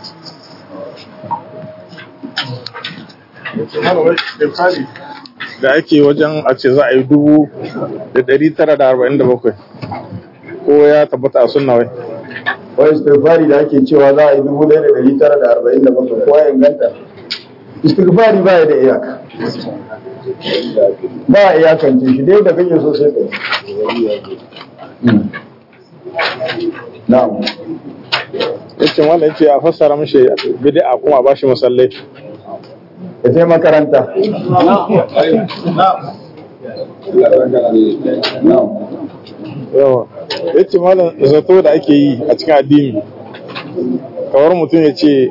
da ake wajen a ce za a yi dubu da ɗari tara da arba'in da bakwai ko ya tabbata a sunna wai wai istighfari da ake cewa za a yi dubu ɗaya da ɗari tara da arba'in da bakwai kowa ya inganta istighfari ba ya da iyaka ba a iyakance shi dai da kake so sai kai na'am yace wanda yace a fassara mishi bid'a kuma a bashi musallai ka je makaranta na'am yawa yace malam zato da ake yi a cikin addini kawar mutum ya ce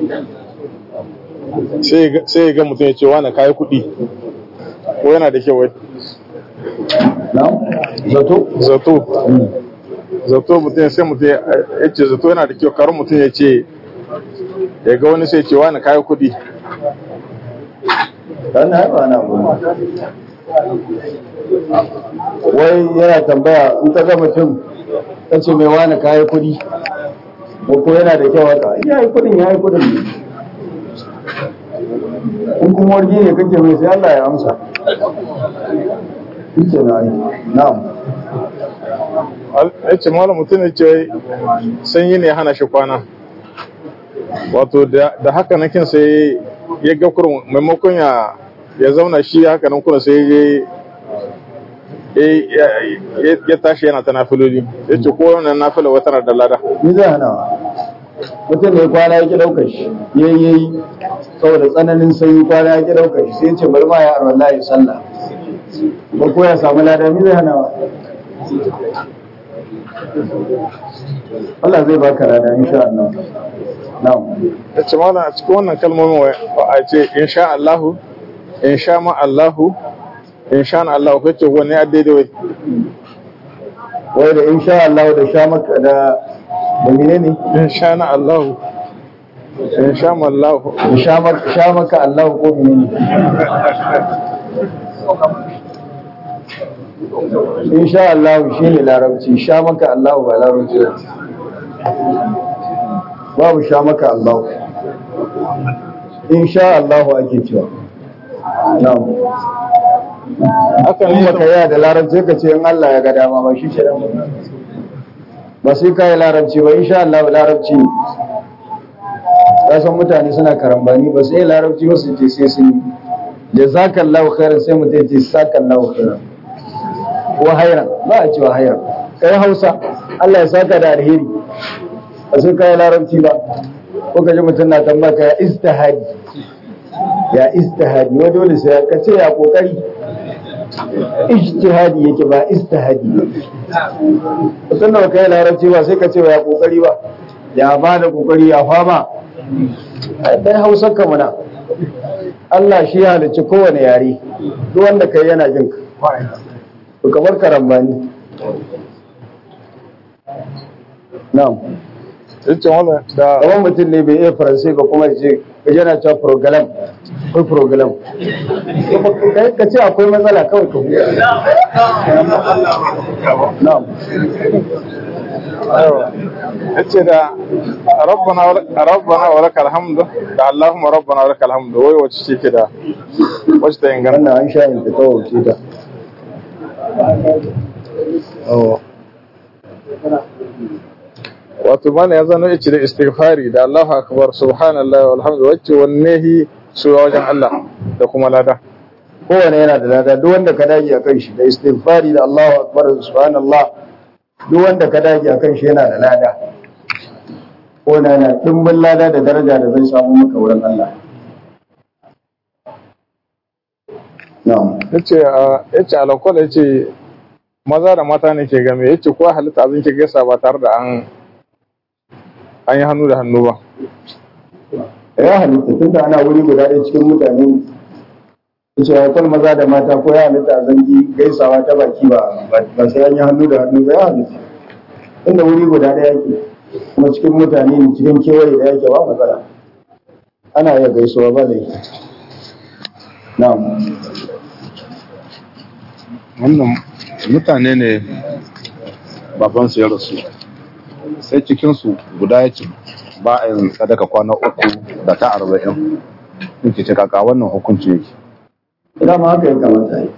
sai ya ga mutum ya ce wani kayi kuɗi ko yana da kyau wai na'am zato zato zato mutum sai mutum ya ce zato yana da kyau kawar mutum ya ce ya ga wani sai ya ce wani kayi kuɗi dan haifa na goma wai yana tambaya in ka ga mutum ka ce mai wani kayi kuɗi ko ko yana da kyau haka ya yi kuɗin ya yi kuɗin ne in kuma wargi ne kake mai sai Allah ya amsa Ike na yi na'am ya ce malam mutum ya ce sanyi ne ya hana shi kwana wato da haka na kin sai ya ga kurin maimakon ya ya zauna shi haka nan kuna sai ya ya tashi yana ta nafiloli ya ce ko wannan nafila wata na da lada ni zai hana mutum ne kwana ya ki ɗaukar shi yayi yayi saboda tsananin sanyi kwana ya ki ɗaukar shi sai ya ce bari ma ya arwala ya sallah ba ko ya samu lada mi zai hana Allah zai baka lada insha Allah na'am ya ce malam a cikin wannan kalmomin wa a ce insha Allahu insha ma Allahu insha Allahu kace wani ya daidai wai wai da insha Allah da sha maka da da menene insha na Allahu insha ma Allahu da sha maka sha maka Allah ko menene insha Allah shine larabci sha maka Allah ba larabci ba. babu sha maka Allah insha Allah ake cewa na'am haka in ne baka yi da larabci ka ce in Allah ya ga dama ba shi kenan ba. ba sai ka yi larabci ba insha Allah larabci ne ka san mutane suna karambani ba sai larabci ba su ce sai sun yi jazakallahu khairan sai mutum ya ce sakallahu khairan ko hairan ba a cewa hairan kai Hausa Allah ya saka da alheri ba sai ka yi larabci ba ko ka ji mutum na tambaka ya istihadi ya istihadi wa dole sai ka ce ya kokari ijtihadi yake ba istihadi mutum da baka yi larabci ba sai ka ce ya kokari ba ya ba da kokari ya fama dai hausar ka muna Allah shi ya halicci kowane yare duk wanda kai yana jin ka to kamar karambani na'am yace wannan da kamar mutum ne bai iya faransai ba kuma ya ce ka yana cewa program akwai program Kai ka ce akwai matsala kawai ka huta na'am yace da rabbana wa- rabbana wa lakal hamdu da allahumma rabbana wa lakal hamdu wai wacce ce ke da wacce ta inganta wannan an sha yin ta kawai ce ta wato mana ya zano yace da istighfari da Allahu akbar subhanallahi walhamdu wacce wanne hi su wajen Allah da kuma lada kowane yana da lada duk wanda ka dage a kan shi da istighfari da Allahu akbar subhanallah duk wanda ka dage akan shi yana da lada ko na yana dimbin lada da daraja da zai samu maka wurin Allah na'am yace yace alakwal yace maza da mata ne ke game yace ko halitta abin ke gaisa ba tare da an an yi hannu da hannu ba ya halitta tunda ana wuri guda ɗaya cikin mutane yace ya kwal maza da mata ko ya halitta a zangi gaisawa ta baki ba ba sai an yi hannu da hannu ba ya halitta inda wuri guda ɗaya yake kuma cikin mutane ne cikin kewaye da yake ba matsala ana iya gaisuwa ba da na'am wannan mutane ne babansu ya rasu sai cikinsu guda ya ce ba a yin sadaka kwana uku da ta arba'in in ce kaka wannan hukunci yake dama haka ya kamata yi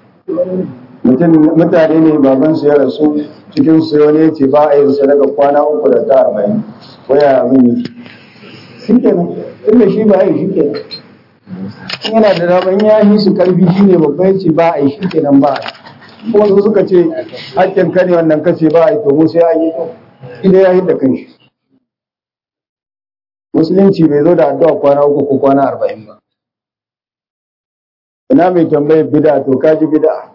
mutane ne baban su ya rasu cikin su wani ya ce ba a yin sadaka kwana uku da ta arba'in waya abin yi shi ke nan inda shi ba a yi shi ke nan in yana da daman ya yi su karfi shi ne babba ya ce ba a yi shi ke nan ba a yi kuma su suka ce hakkin ka ne wannan kace ba a yi to mu sai an yi to idan ya yi da kanshi musulunci bai zo da addu'a kwana uku ko kwana arba'in ba ina mai tambayar bida to kaji bida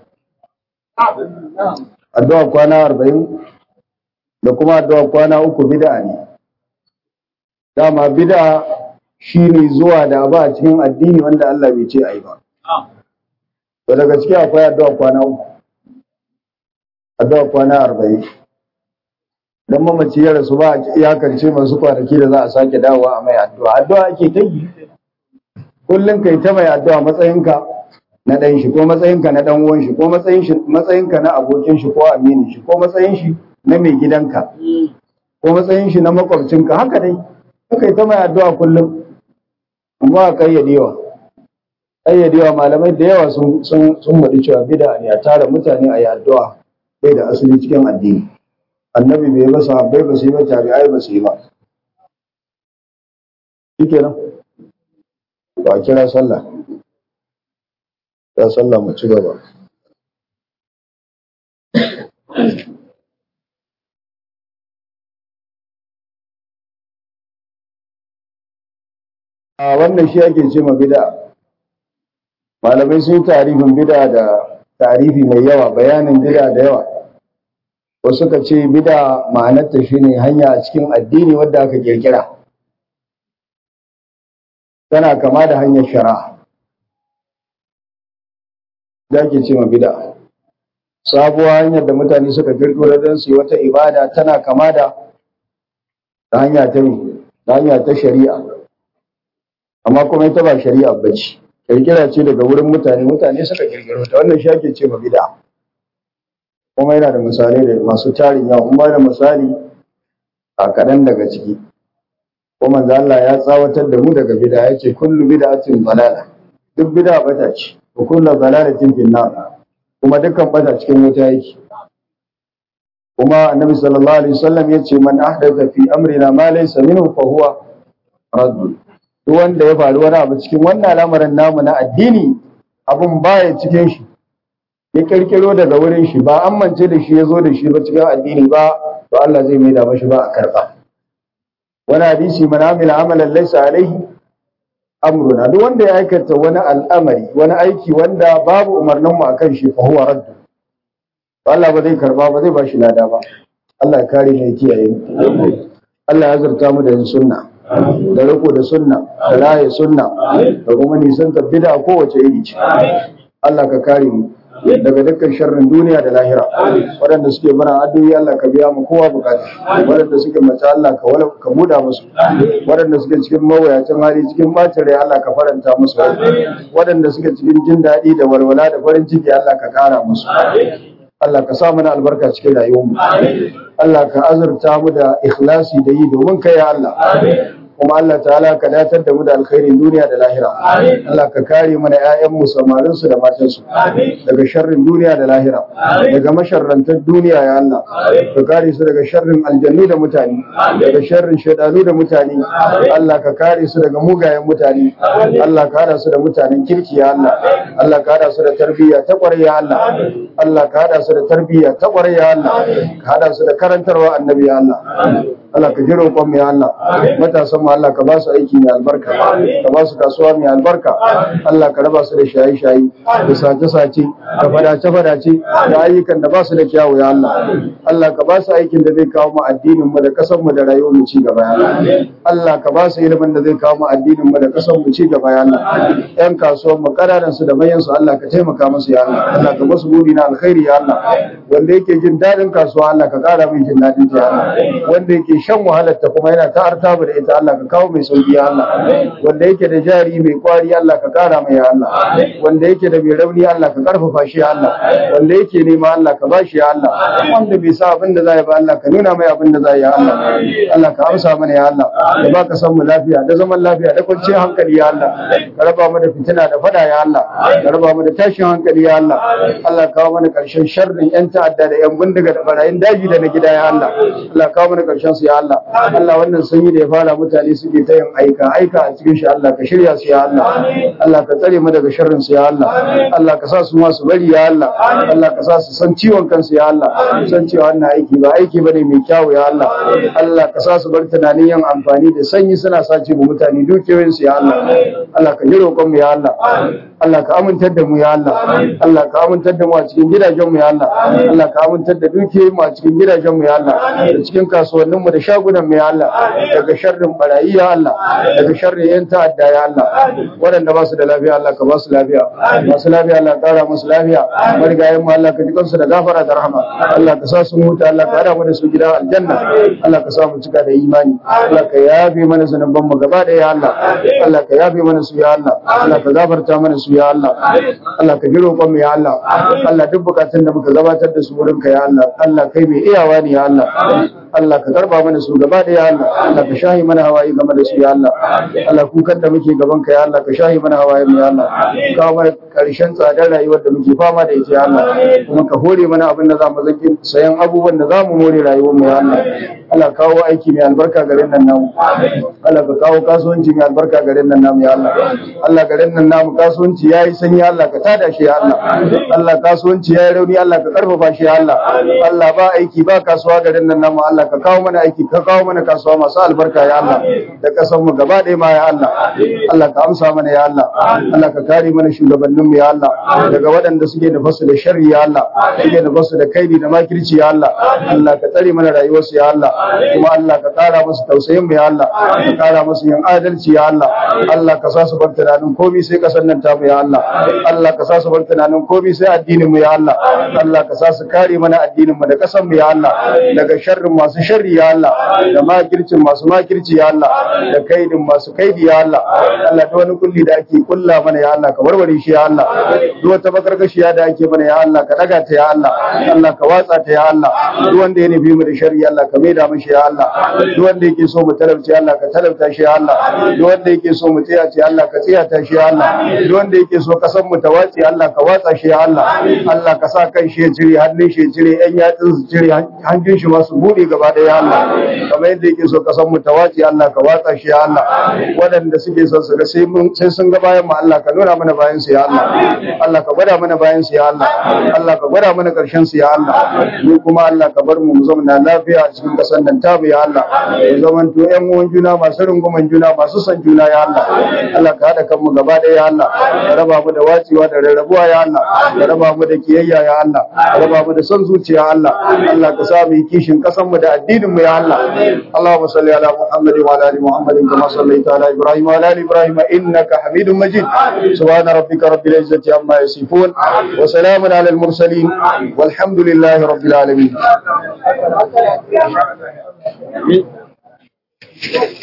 addu'a kwana arba'in da kuma addu'a kwana uku bida ne dama bida shi ne zuwa da abu a cikin addini wanda Allah bai ce a yi ba to daga ciki akwai addu'a kwana uku addu'a kwana arba'in dan mamaci ya rasu ba a iyakance masu kwanaki da za a sake dawowa a mai addu'a addu'a ake ta yi kullum kai ta mai addu'a matsayinka na ɗan shi ko matsayinka na ɗan uwan shi ko matsayin shi matsayinka na abokin shi ko aminin shi ko matsayin shi na mai gidanka ko matsayin shi na makwabcinka haka dai kai ta mai addu'a kullum ba a kayyadewa kayyadewa malamai da yawa sun sun sun cewa bid'a ne a tara mutane a yi addu'a bai da asali cikin addini annabi bai ba sahabbai ba su yi ba tabi'ai ba su yi ba shikenan ba a kira sallah ya sallah mu ci gaba a wannan shi ake ce ma bid'a malamai sun tarifin bid'a da tarifi mai yawa bayanin bid'a da yawa wasu ka ce bida ma'anarta shine hanya a cikin addini wadda aka kirkira tana kama da hanyar shari'a da ke ce ma bida sabuwa hanyar da mutane suka kirkiro don su yi wata ibada tana kama da ta hanya ta ta hanya ta shari'a amma kuma ita ba shari'a bace kirkira ce daga wurin mutane mutane suka kirkiro ta wannan shi ake ce ma bida kuma yana da misalai da masu tarin yawa kuma da misali a kaɗan daga ciki kuma manzo Allah ya tsawatar da mu daga bid'a yace kullu bid'atin dalala duk bid'a bata ce wa kullu dalalatin fin nar kuma dukkan bata cikin wuta yake kuma annabi sallallahu alaihi wasallam yace man ahdatha fi amrina ma laysa minhu fa huwa radd duk wanda ya faru wani abu cikin wannan al'amarin namu na addini abun baya cikin shi ya kirkiro daga wurin shi ba an mance da shi ya zo da shi ba cikin addini ba to Allah zai maida mashi ba a karba wani hadisi man amila amalan laysa alaihi amruna duk wanda ya aikata wani al'amari wani aiki wanda babu umarnin mu akan shi fa huwa radd Allah ba zai karba ba zai ba shi lada ba Allah ya kare mu ya kiyaye mu Allah ya zarta mu da yin sunna da riko da sunna da raye sunna da kuma nisan bid'a kowace iri ce Allah ka kare mu daga dukkan sharrin duniya da lahira waɗanda suke bara addu'o'i Allah ka biya mu kowa bukata waɗanda suke mace Allah ka wala ka buda musu waɗanda suke cikin mawuyacin hali cikin bacin rai Allah ka faranta musu waɗanda suke cikin jin daɗi da walwala da farin ciki Allah ka ƙara musu Allah ka sa mana albarka cikin rayuwar mu Allah ka azurta mu da ikhlasi da yi domin kai ya Allah kuma Allah ta'ala ka datar da mu da alkhairin duniya da lahira Allah ka kare mana ƴaƴan mu samarin su da matan su daga sharrin duniya da lahira daga masharrantar duniya ya Allah ka kare su daga sharrin aljannu da mutane daga sharrin shaidanu da mutane Allah ka kare su daga mugayen mutane Allah ka hada su da mutanen kirki ya Allah Allah ka hada su da tarbiyya ta kwarai ya Allah Allah ka hada su da tarbiyya ta kwarai ya Allah ka hada su da karantarwa annabi ya Allah Allah ka ji roƙon mu ya Allah matasan mu Allah ka ba su aiki mai albarka ka ba su kasuwa mai albarka Allah ka raba su da shaye-shaye da sace-sace da fadace-fadace da ayyukan da ba su da kyawu ya Allah Allah ka ba su aikin da zai kawo mu addinin mu da kasar mu da rayuwar mu ci gaba ya Allah Allah ka ba su ilimin da zai kawo mu addinin mu da kasar mu ci gaba ya Allah yan kasuwan mu kananan su da manyan su Allah ka taimaka musu ya Allah Allah ka basu buri na alkhairi ya Allah wanda yake jin dadin kasuwa Allah ka kara mai jin dadin ta ya Allah wanda yake shan wahalar ta kuma yana ta artaba da ita Allah ka kawo mai sauki ya Allah wanda yake da jari mai kwari Allah ka kara mai ya Allah wanda yake da mai rauni Allah ka karfafa shi ya Allah wanda yake nema Allah ka bashi ya Allah wanda bai sa abin da zai ba Allah ka nuna mai abin da zai ya Allah Allah ka amsa mana ya Allah ka baka san mu lafiya da zaman lafiya da kwanciyar hankali ya Allah ka raba mu da fitina da fada ya Allah ka raba mu da tashin hankali ya Allah Allah ka kawo mana karshen sharrin yan ta'adda da yan bindiga da barayin daji da na gida ya Allah Allah ka kawo mana karshen su ya Allah Allah wannan sanyi da ya fara mutane suke ta yin aika aika a cikin shi Allah ka shirya su ya Allah Allah ka tsare mu daga sharrin su ya Allah Allah ka sa su ma su bari ya Allah Allah ka sa su san ciwon kansu ya Allah san cewa wannan aiki ba aiki bane mai kyawu ya Allah Allah ka sa su bar tunanin yin amfani da sanyi suna sace mu mutane dukiyoyin su ya Allah Allah ka ji roƙon mu ya Allah Allah ka amintar da mu ya Allah Allah ka amintar da mu a cikin gidajen mu ya Allah Allah ka amintar da dukiyoyin mu a cikin gidajen mu ya Allah da cikin kasuwannin mu da shagunan mu ya Allah daga sharrin barayi ya Allah daga sharrin yan ta'adda ya Allah waɗanda ba su da lafiya Allah ka ba su lafiya masu lafiya Allah ka kara musu lafiya marigayen mu Allah ka ji kansu da gafara da rahama Allah ka sa su huta Allah ka hada mu da su gida aljanna Allah ka sa mu cika da imani Allah ka yafe mana zanuban mu gaba ɗaya ya Allah Allah ka yafe mana su ya Allah Allah ka gafarta mana su ya Allah Allah ka ji roƙon mu ya Allah Allah duk bukatun da muka gabatar da su wurin ka ya Allah Allah kai mai iyawa ne ya Allah Allah ka karba mana su gaba ɗaya ya Allah Allah ka shahi mana hawaye game da su ya Allah Allah kukan da muke gaban ka ya Allah ka shahi mana hawaye mu ya Allah ka mana karshen tsadar rayuwar da muke fama da ita ya Allah kuma ka hore mana abin da zamu zaki sayan abubuwan da zamu more rayuwar mu ya Allah Allah kawo aiki mai albarka garin nan namu Allah ka kawo kasuwanci mai albarka garin nan namu ya Allah Allah garin nan namu kasuwanci yayi sanyi Allah ka tada shi ya Allah Allah kasuwanci yayi rauni Allah ka karfafa shi ya Allah Allah ba aiki ba kasuwa garin nan namu Allah ka kawo mana aiki ka kawo mana kasuwa masu albarka ya Allah da kasan mu gaba ɗaya ma ya Allah Allah ka amsa mana ya Allah Allah ka kare mana shugabannin mu ya Allah daga waɗanda suke da fasu da sharri ya Allah suke da fasu da kaidi da makirci ya Allah Allah ka tsare mana rayuwarsu ya Allah kuma Allah ka kara musu tausayin mu ya Allah ka kara musu yin adalci ya Allah Allah ka sa su bar tunanin komai sai kasan nan ta mu ya Allah Allah ka sa su bar tunanin komai sai addinin mu ya Allah Allah ka sa su kare mana addinin mu da kasan mu ya Allah daga sharrin masu sharri ya Allah da makircin masu makirci ya Allah da kaidin masu kaidi ya Allah Allah da wani kulli da ake kulla mana ya Allah ka warware shi ya Allah duk wata bakarkashiya da ake mana ya Allah ka daga ta ya Allah Allah ka watsa ta ya Allah duk wanda ya nufi mu da sharri ya Allah ka maida mishi ya Allah duk wanda yake so mu talauci ya Allah ka talauta shi ya Allah duk wanda yake so mu tsaya ce Allah ka tsaya ta shi ya Allah duk wanda yake so ka san mu tawaci Allah ka watsa shi ya Allah Allah ka sa kan shi ya cire hannun shi ya cire yan yatsun su cire hanjin shi masu bude gaba ɗaya ya Allah kamar yadda yake so ka san mu tawaci Allah ka watsa shi ya Allah waɗanda suke son su ga sai mun sai sun ga bayan mu Allah ka nuna mana bayan su ya Allah Allah ka gwada mana bayan su ya Allah Allah ka gwada mana ƙarshen su ya Allah mu kuma Allah ka bar mu mu zauna lafiya a cikin ƙasar nan tamu ya Allah mu zaman to ƴan uwan juna masu runguman juna masu son juna ya Allah Allah ka haɗa kanmu gaba ɗaya ya Allah ka raba mu da wacewa da rarrabuwa ya Allah ka raba mu da kiyayya ya Allah ka raba mu da son zuciya ya Allah Allah ka sa mu yi kishin ƙasar mu da addinin mu ya Allah Allahumma salli ala Muhammad wa ala ali Muhammad kama sallaita ala Ibrahim wa ala ali Ibrahim innaka Hamidum Majid subhana rabbika rabbil izzati amma yasifun wa salamun ala al mursalin walhamdulillahi rabbil alamin